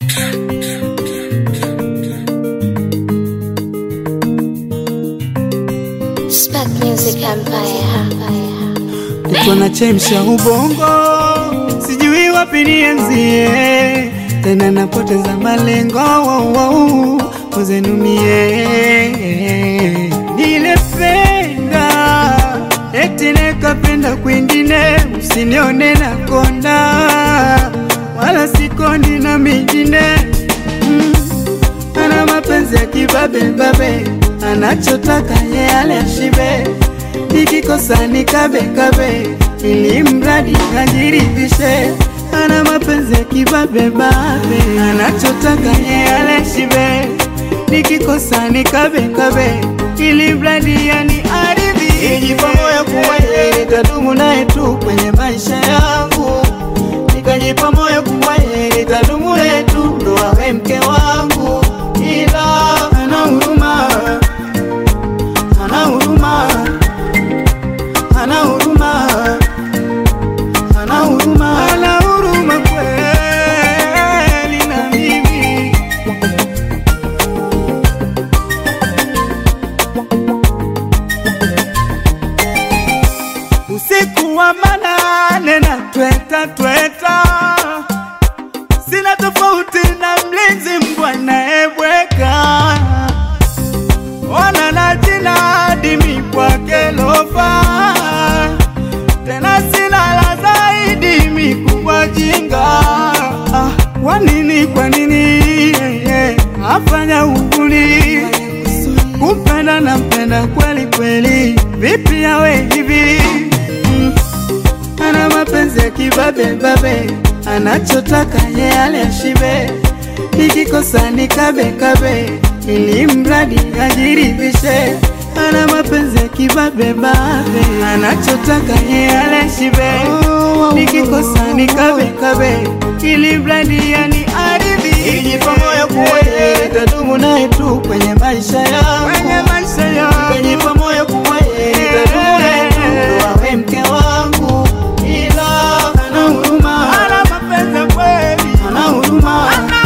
Spark Music Empire. Uko na chemsha ubongo, sijui wapi nianzie, tena napoteza malengo wow, wow, uzenumie nilependa eti nekapenda kwingine, usinione na konda wala sikondi na mingine mm. Ana mapenzi ya kibabe babe, anachotaka ye ale ashibe, nikikosa ni kabe kabe, ili mradi ajiridhishe. Ana mapenzi ya kibabe babe, anachotaka ye ale ashibe, nikikosa ni kabe kabe, ili mradi yani aridhi. Ijipa moyo kuwa yeye nitadumu naye tu kwenye maisha yangu, nikajipa moyo kuwa yeye nitadumu naye tu ndo awe mke wangu ila ana huruma, ana huruma, ana huruma, ana huruma, ana huruma kweli na mimi. Usiku wa manane na tweta tweta, sina tofauti na mlinzi mbwa naebweka, ona na jina dimi kwake lofa, tena sina la zaidi mikubwa jinga. Ah, Kwa nini, kwa nini eh, afanya uvuli kumpenda na mpenda kweli kweli, vipi awe hivi mm. Ana mapenzi ya kibabe babe, anachotaka ye ale ashibe, nikikosa ni kabe kabe, ili mradi ajiridhishe. Ana mapenzi ya kibabe babe, anachotaka ye ale ashibe, nikikosa ni kabe kabe, ili mradi yani aridhi. Ijipa moyo kuwa yeye nitadumu naye tu kwenye maisha yangu, kwenye maisha yangu, ijipa moyo kuwa yeye nitadumu naye tu ndo awe mke wangu ila ana huruma, ana mapenzi kweli, ana huruma, ana